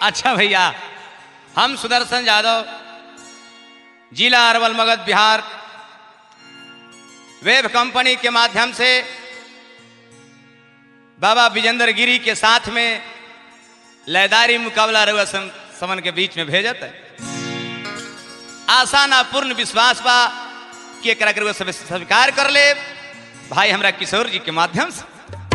अच्छा भैया हम सुदर्शन यादव जिला अरवल मगध बिहार वेब कंपनी के माध्यम से बाबा विजेंद्र गिरी के साथ में लयदारी मुकाबला रउआ सम, समन के बीच में भेजत है आशा ना पूर्ण विश्वास बा कि एकरा के रउआ सब स्वीकार कर ले भाई हमरा किशोर जी के माध्यम से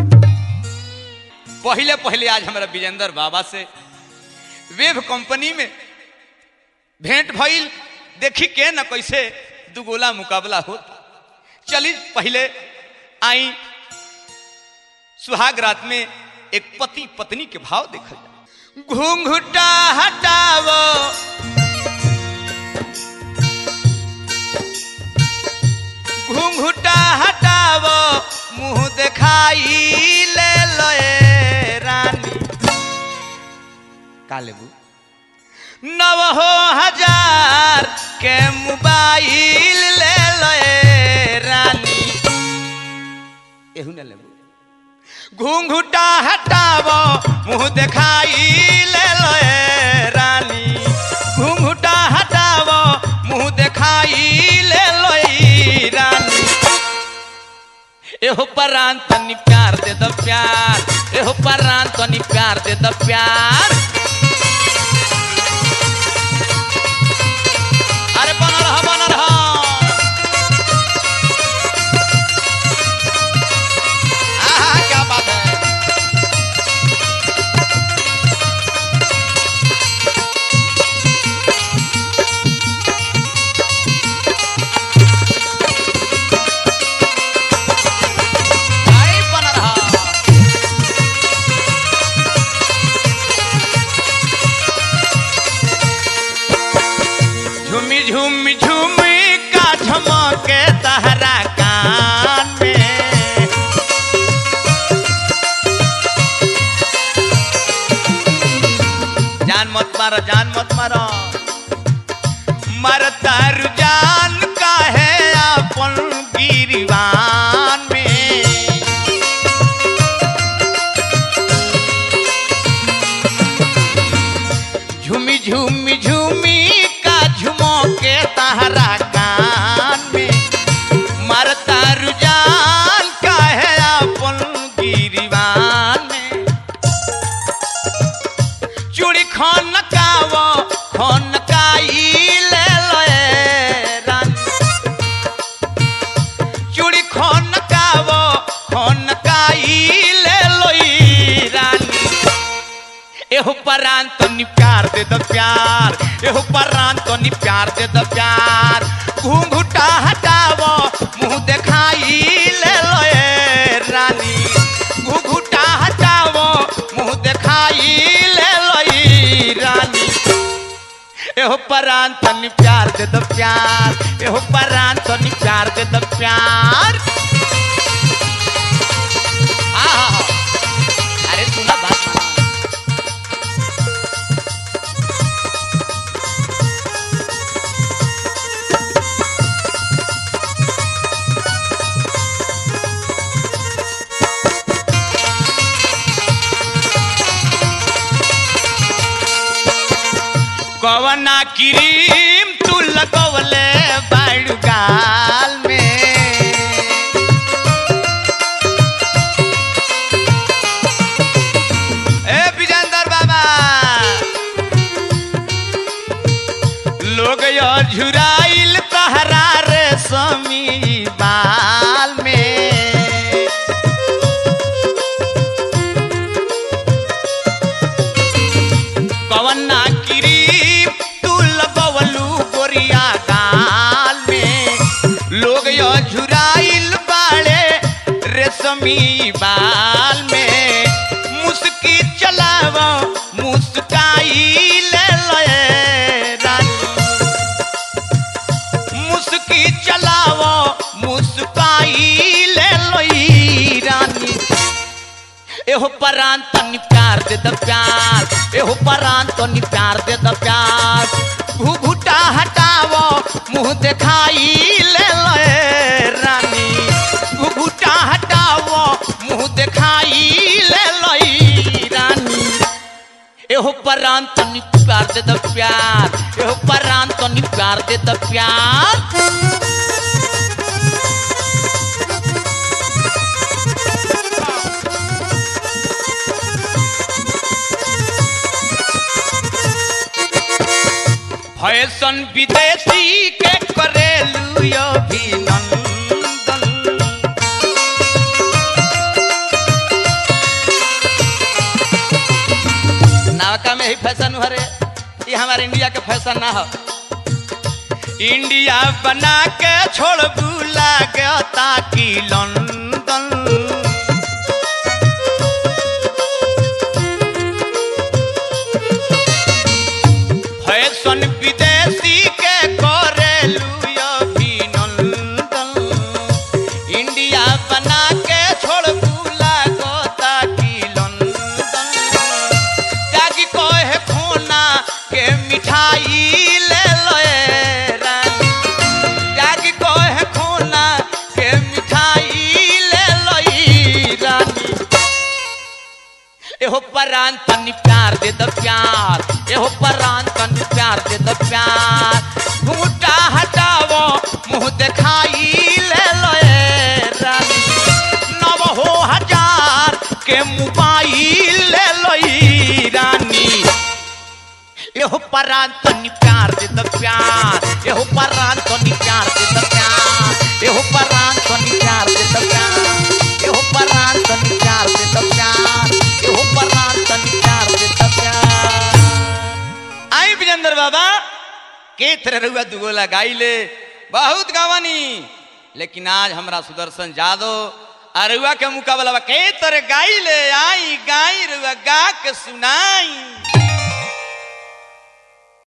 पहले पहले आज हमारा विजेंद्र बाबा से वेब कंपनी में भेंट भइल देखी के न कैसे दुगोला मुकाबला होता चली पहले आई सुहाग रात में एक पति पत्नी के भाव देखल जाए घूंघटा हटावो घूंघटा हटावो मुंह दिखाई ले लोए रानी का लेबू नव हो हजार के मोबाइल ले लोए रानी एहू न लेबू घूंघटा हटावो मुंह दिखाई ले लोए रानी घूंघटा हटावो मुंह दिखाई ले लोई रानी एहो परान तनी प्यार दे दो प्यार एहो परान तनी प्यार दे दो प्यार अरे बना रहा बना रहा आहा क्या बात है आई बना रहा झूमी झूमी झूमी का झमके तहरा कान में जान मत मारो जान मत मारो मरता रुझान का है अपन गिरवान में झूमी झूमी झूमी का झुमो के तहरा कान में मरता रुझान का है अपन गिरवान में चूड़ी खन कावो खन काई ले लोए रानी चूड़ी खन कावो खन काई ले लोई रानी एहो परान तो नि प्यार दे दो प्यार एहो परान तो नि प्यार दे दो प्यार घूंघटा हटावो मुंह दिखाई ले लोए रानी घूंघटा हटावो मुंह दिखाई ले लोई रानी एहो परान तो नि प्यार दे दो प्यार एहो परान तो नि प्यार दे दो प्यार आहा अरे सुना बात माना कवना क्रीम तू लगवले बाड़ू गाल में ए विजेंद्र बाबा लोग यो झुराइल तहरा रे समी बाल में कवना क्रीम तू लगवलू गोरिया गाल में लोग यो झुराइल बाड़े रेशमी बाल में मुस्की चलावो मुस्काई ले लोए रानी मुस्की चलावो मुस्काई ले लोई रानी एहो परान तनी प्यार दे द प्यार एहो परान तनी प्यार दे द प्यार घुघुटा हटावो मुंह दिखाई ले लोए रानी घुघुटा हटावो मुंह दिखाई ले लोई रानी एहो परान तनी प्यार दे द प्यार एहो परान तनी प्यार दे द प्यार फैशन विदेशी के करेलू अभिनंदन नावका में ही फैशन हरे ये हमारे इंडिया के फैशन ना हो इंडिया बना के छोड़ बुला गया ताकि लंदन फैशन विदेशी के करेलू अभिनंदन इंडिया बना के छोड़ बुला गो ताकि लंदन त्यागी कहे खोना के मिठाई ले लोए रानी त्यागी कहे खोना के मिठाई ले लोई रानी एहो परान तनी प्यार दे द प्यार एहो परान तनी प्यार दे द प्यार घूटा हटावो मुंह दिखाई ले लोए रानी नव हो हजार के मोबाइल ले लोई रानी एहो परान तनी प्यार दे द प्यार एहो परान तनी प्यार दे द प्यार एहो परान तनी प्यार दे द प्यार एहो परान तनी प्यार दे द प्यार एहो परान तनी प्यार दे द प्यार आई विजेंद्र बाबा के तरह रुआ दुगो लगाइले बहुत गावानी लेकिन आज हमरा सुदर्शन जादव अरुआ के मुकाबला बा के तरह गाइले आई गाई रुआ गा के सुनाई